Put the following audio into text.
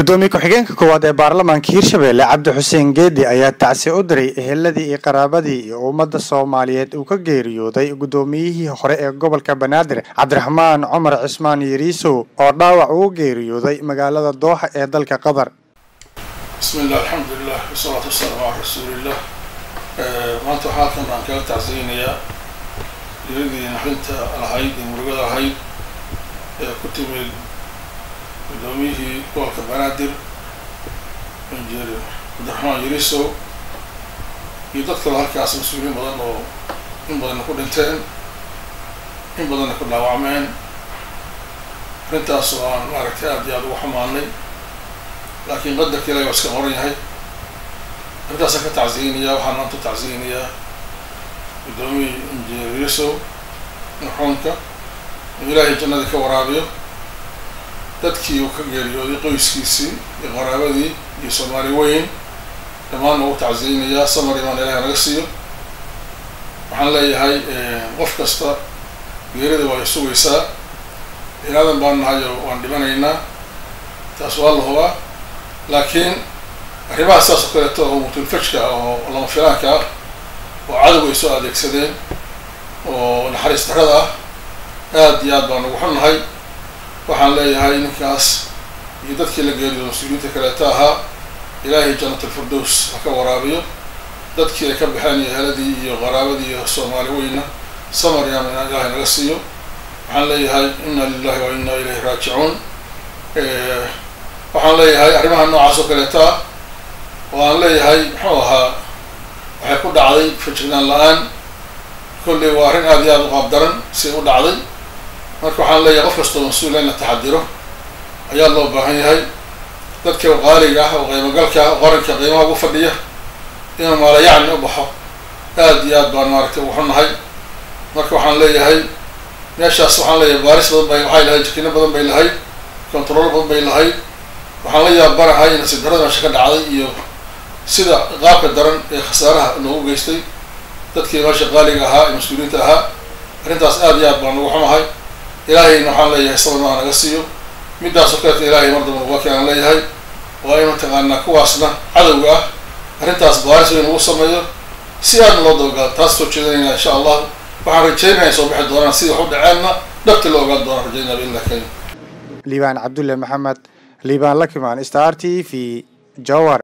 gudoomiye ku-xigeenka koowaad ee baarlamaanka hirshabelle cabdi xuseen geedi ayaa tacsi u diray eheladii iyo qaraabadii iyo ummadda soomaaliyeed uu ka geeriyooday gudoomiyihii hore ee gobolka banaadir cabdiraxmaan cumar cismaan yariisow oo dhaawac ugu geeriyooday magaalada dooxa ee dalka qatar bismi illah alxamdulilah wasalaatu wasalaamu calaa rasuuliillah maanta waxaa halkan aan kaga tacsiyeynayaa diradii naxdinta lahayd iyo murugada lahayd ee ku timid gudoomiyihii gobolka banaadir injineer cabdiraxmaan yarisow iyo dad kaloo halkaas mas-uuliyiin badan oo in badanna ku dhinteen in badanna ku dhaawacmeen arrintaas oo aan maaragtay aad iyo aada ugu xumaanay laakiin qadarka ilahi waa iska qoran yahay arrintaasaan ka tacsiyeynayaa waxaan maanta u tacsiyeynayaa guddoomiye injineer yarisow marxuumka in ilaahay jannada ka waraabiyo dadkii uu ka geeriyooday qoyskiisii iyo qaraabadii iyo soomaali weyn dhammaanna ugu tacsiyeynayaa samar imaan ilahi naga siiyo waxaan leeyahay qof kasta geerida waa sugaysaa binaadan baan nahay oo waan dhimanaynaa taas waa la hubaa laakiin arrimaha sidaas oo kaleeto oo mutulfajka oo lama filaanka ah oo cadowga ay soo adeegsadeen oo naxariis darrada ah aad iyo aad baan ugu xunnahay waxaan leeyahay ninkaas iyo dadkii la geeriyo mas-uuliyiinta kaleeto ahaa ilaahay janat alfirdows ha ka waraabiyo dadkii ay ka baxeen iyo heladii iyo qaraabadii iyo soomaali weyna samar yaama inaan ilaahay naga siiyo waxaan leeyahay inna lilahi wa inna ilayhi raajicuun waxaan leeyahay arrimaha noocaas oo kaleeto ah oo aan leeyahay muxuu ahaa waxay ku dhacday fajignaan la-aan kolley waa arrin aad iyo aada u qaabdaran si u dhacday marka waxaan leeyahay qof kastoo mas-uula in la taxadiro ayaa loo baahan yahay dadka qaaliga ah oo qiimogalka ah oo qaranka qiimaha ugu fadhiya inuu maalayacni u baxo aad iyo aad baan maaragtay ugu xunnahay marka waxaan leeyahay meeshaas waxaan leeyahay baaris badan bay waxay lahayd jakino badan bay lahayd control badan bay lahayd waxaan la yaabanahay nasiib darrada meesha ka dhacday iyo sida qaabka daran ee khasaaraha loogu geystay dadkii meesha qaaliga ahaa ee mas-uuliyiinta ahaa arrintaas aad iyo aad baan ugu xumahay ilaahayna waxaan leeyahay sabarmaa naga siiyo middaas oo kaleeta ilaahay mar daba nuga keenaan leeyahay waa in mataqaanaa kuwaasna cadowga ah arrintaas baaris weyn ugu sameeyo si aadna loo dabagaado taas soo jeedanaynaa insha allah waxaan rajaynaya ay soo bixi doonaan sidii wax u dhaceenna dhabti loo ogaan doonaan rajaynaa biillah karim liibaan cabdulle maxamed liibaan lakimaan star t v jowar